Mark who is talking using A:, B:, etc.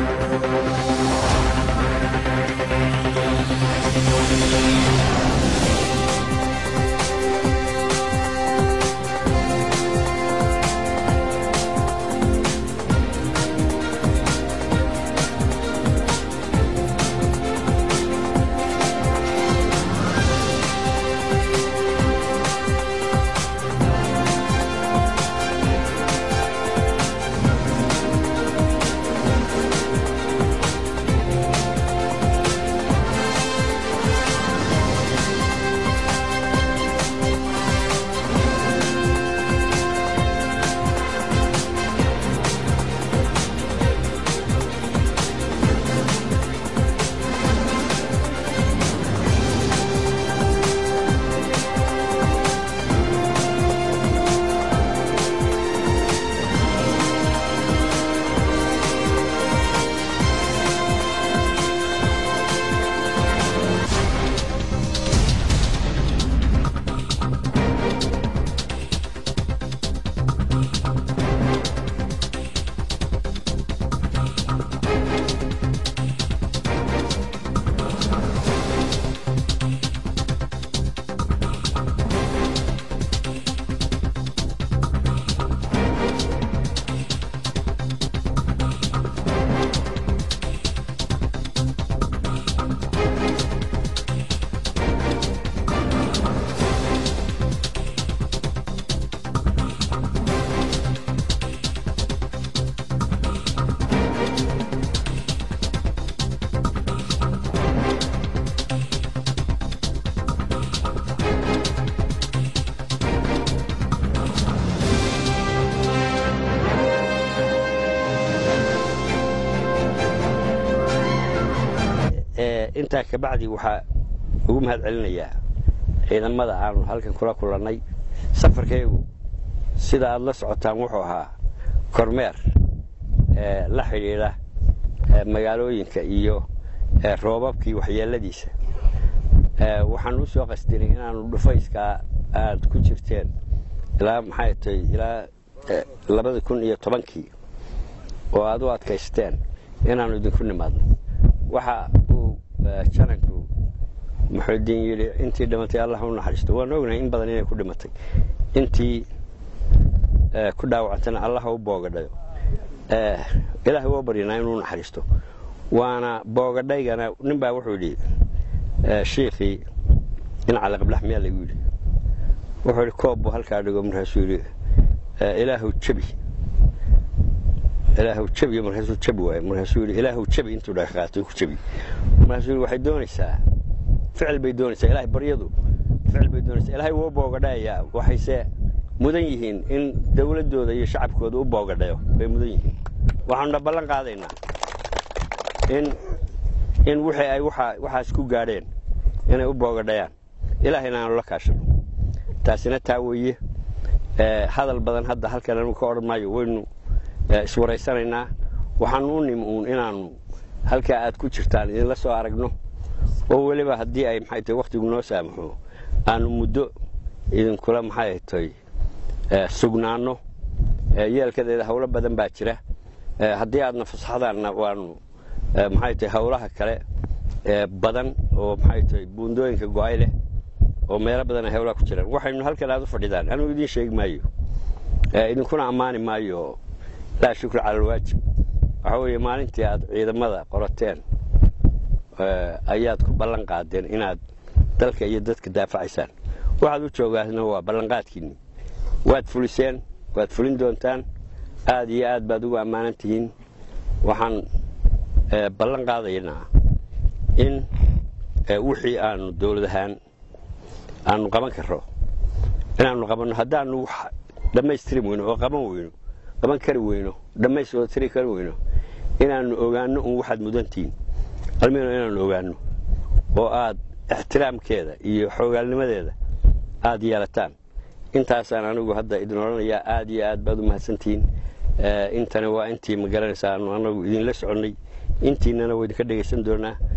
A: intaa kabacdi waxaa ugu mahad celinayaa ciidamada aanu halkan kula kulannay safarkaygu sida aad la socotaan wuxuu ahaa kormeer la xidhiidha magaalooyinka iyo roobabkii waxyeeladiisa waxaan u soo qasdinay inaanu dhufayskaa aad ku jirteen ilaa maxay tahay ilaa labada kun iyo tobankii oo aad u adkaysteen inaannu idinku nimaadno waxa uu jananku muxuudiin yidhi intii dhimatay allah u naxariisto waan ognahay in badan inay ku dhimatay intii ku dhaawacantana allah u boogadhayo ilaahay waa baryanaa inuu naxariisto waana boogadhaygana nin baa wuxuu yidhi shiikhii in calaqablax miyaa lagu yidhi wuxuu yidhi koob buu halkaa dhigo markaasuu yidhi ilaahu jabi ilaahu jabi markaasuu jabi waaye markaasuu yidhi ilaahu jabi intuu dhaqaaqaatay ku jabi markaasuu yidhi waxay doonaysaa ficil bay doonaysaa ilaahay baryadu ficil bay doonaysaa ilaahay wuu boogadhayayaa waxayse mudan yihiin in dawladdooda iyo shacabkooda u boogadhayo bay mudan yihiin waxaanuna ballan qaadaynaa in in wixii ay waxaas ku gaadheen inay u boogadhayaan ilaahayna aanu la kaashano taasina taa weeye hadal badan hadda halkan anu ka odhan maayo waynu iswaraysanaynaa waxaanu u nimi uun inaannu halkaa aad ku jirtaan idinla soo aragno oo weliba haddii ay maxay tahay wakhtigu noo saamaxo aanu muddo idinkula maxay tahay sugnaanno yeelkadeeda hawlo badan baa jira haddii aadna fasaxdaanna waanu maxay tahay hawlaha kale badan oo maxay tahay buundooyinka go'ay leh oo meelo badan ay hawlaha ku jiraan waxaynu halkan aad u fadhidaan anugu idiin sheegi maayo idinkuna ammaani maayo laa shukra cala alwaajib waxaa weeye maalintii aad ciidamada qorateen ayaad ku ballan qaadeen inaad dalka iyo dadka daafacaysaan waxaad u joogaasna waa ballanqaadkiinni waad fuliseen waad fulin doontaan aad iyo aad baad ugu ammaanan tihiin waxaan ballan qaadaynaa in wixii aanu dawlad ahaan aanu qaban karro inaannu qabanno haddaannu wax dhammaystiri weyno oo qaban weyno qaban kari weyno dhammaystoo tiri kari weyno inaannu ogaanno un waxaad mudantihiin almino inaannu ogaanno oo aad ixtiraamkeeda iyo xoogaalnimadeeda aad yeelataan intaasaan anigu hadda idin odhanayaa aad iyo aad baad u mahadsantihiin intani waa intii ma garanaysaa aanu anagu idinla soconnay intiinana waa idinka dhegaysan doonaa